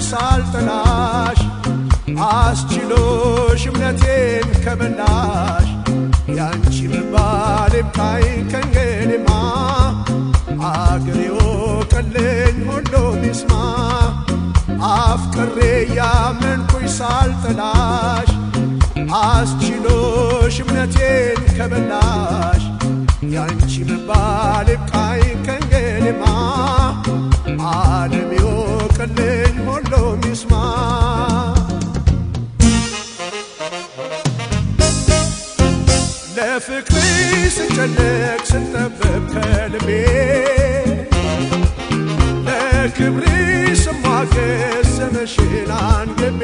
ሳልጠላሽ አስችሎሽ እምነቴን ከበላሽ ያንቺ መባል ይብቃኝ ከእንግዲህማ አገሬ ወቀልኝ ሁሉም ይስማ አፍቅሬ ያመንኩኝ ሳልጠላሽ አስችሎሽ እምነቴን ከበላሽ ያንቺ መባል ይብቃኝ ከእንግዲህማ ዓለም ይወቅልኝ ሁሉም ይስማ ለፍቅሪ ስጨነቅ ስጠበብ ከልቤ ለክብሪ ስሟገስ ስምሽን አንግቤ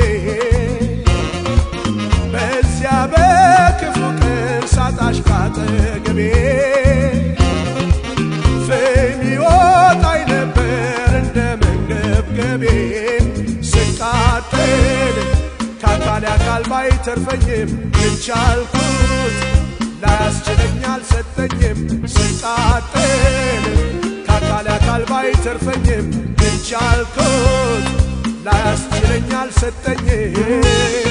በዚያ በክፉ ቀን ሳጣሽ ካጠገቤ ፍም ይወጣኝ ነበር እንደ መንገብገቤ ስቃጠል ከአካል አካል ባይተርፈኝም እንቻልኩት ላያስችለኝ አልሰጠኝም ስቃጠል ከአካል አካል ባይተርፈኝም እንቻልኩት ላያስችለኝ አልሰጠኝም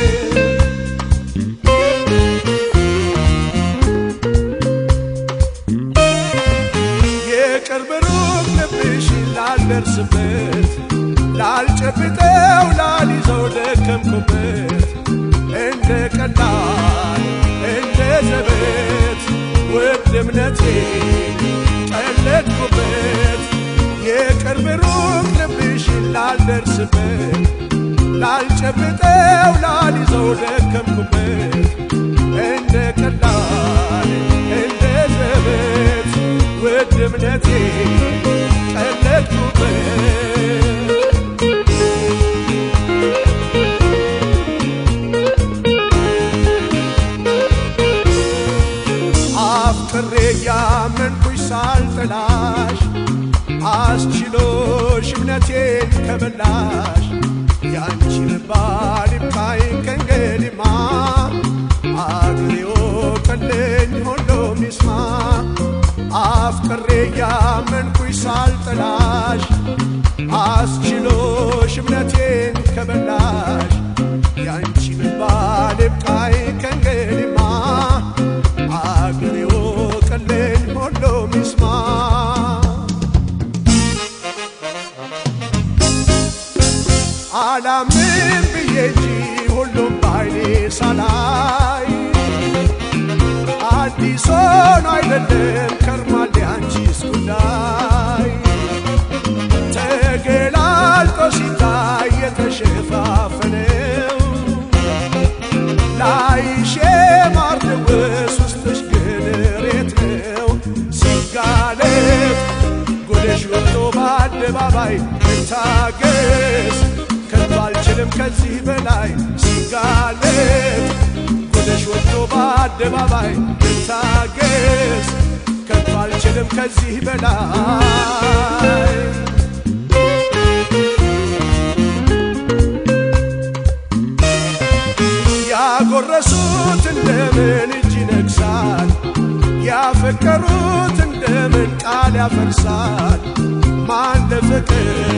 የቅርብ ሩቅ ልብሽ ላልደርስበት ላልጨብጠው ላልይዘው ደከምኩበት እንደ ቀላል እንደ ዘበት ውድ እምነቴ ቀለድኩበት የቅርብ ሩቅ ልብሽ ላልደርስበት ላልጨብጠው ላልይዘው ደከምኩበት እንደ ቀላል እንደ ዘበት ውድ እምነቴ ቀለድኩበት አፍቅሬ ያመንኩሽ ሳልጠላሽ አስችሎሽ እምነቴን ከበላሽ ያንቺ መባል ይብቃኝ ከእንግዲህማ አገሬ ወቀልኝ ሁሉም ይስማ አፍቅሬ ያመንኩሽ ሳልጠላሽ አስችሎሽ እምነቴን ከበላሽ ያንቺ መባል ይብቃኝ ከእንግዲህማ አገሬ ወቀልኝ ሁሉም ይስማ አላምን ብዬ እንጂ ሁሉም ባይኔ ሳላይ አዲስ ሆኖ አይደለም ከርማል ያንቺስ ጉዳይ ተገላልጦ ሲታይ የተሸፋፈነው ላይሽ ማርድውስ ውስጥሽ ግን ሬት ነው ሲጋለጥ ጉድሽ ወጥቶ በአደባባይ መታገስ ከቶ አልችልም ከዚህ በላይ ሲጋለጥ ጉድሽ ወጥቶ በአደባባይ መታገስ ከቶ አልችልም ከዚህ በላይ ያጎረሱት እንደምን እጅ ይነግሳል፣ ያፈቀሩት እንደምን ቃል ያፈርሳል። ማን ለፍቅር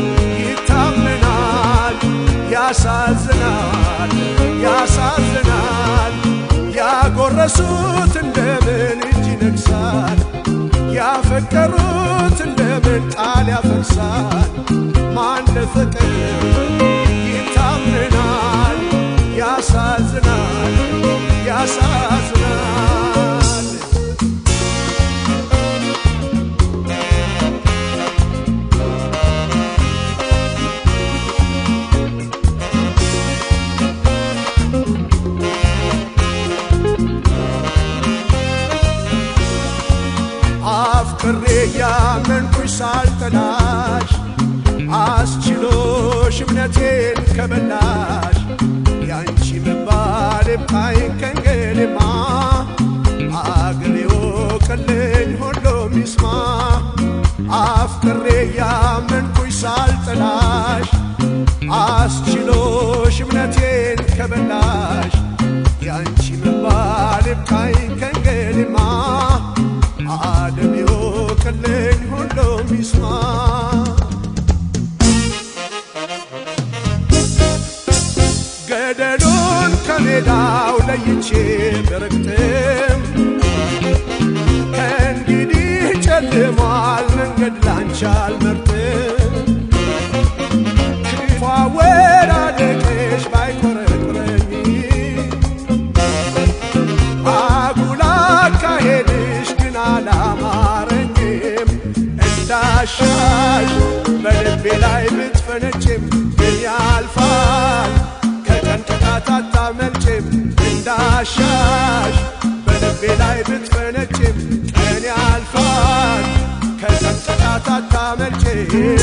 ይታመናል? ያሳዝናል፣ ያሳዝናል። ያጎረሱት እንደምን እጅ ይነግሳል፣ ያፈቀሩት እንደምን ቃል ያፈርሳል። ማን ለፍቅር ይታመናል? ያሳዝናል ያሳዝናል አፍቅሬ ያመንኩሽ ሳልጠላሽ አስችሎሽ እምነቴን ከበላሽ ያንቺ መባል ይብቃኝ ከእንግዲህማ አገሬ ወቀልኝ ሁሉም ይስማ አፍቅሬ ያመንኩሽ ሳልጠላሽ አስችሎሽ እምነቴን ከበላሽ ያንቺ መባል ይብቃኝ ከእንግዲህማ ዓለም ይወቅልኝ ሁሉም ይስማ ገደሉን ከሜዳው ለይቼ ብረግጥም ከእንግዲህ ጨልሟል መንገድ ላንቺ አልመርጥም ክፉ አወዳደቅሽ ባይቆረቁረኝ አጉል አካሄድሽ ግን አላማረኝም እንዳሻሽ በልቤ ላይ ብትፈነጭም ግን ያልፋል ከቀን ቅጣት አታመልጭም እንዳሻሽ በልቤ ላይ ብትፈነጭም ቀን ያልፋል ከቀን ቅጣት አታመልጭም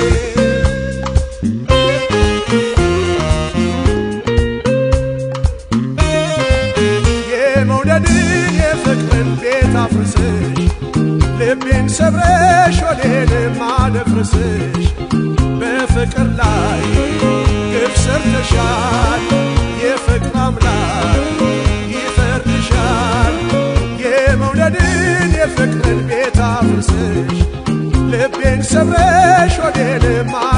የመውደድን የፍቅርን ቤት አፍርስሽ ልቤን ሰብረሽ ወዴንም አደፍርስሽ በፍቅር ላይ ግፍ ሰርተሻል የፍቅር አምላክ ይፈርድሻል የመውደድን የፍቅርን ቤት አፍርስሽ ልቤን ሰብረሽ ወዴንም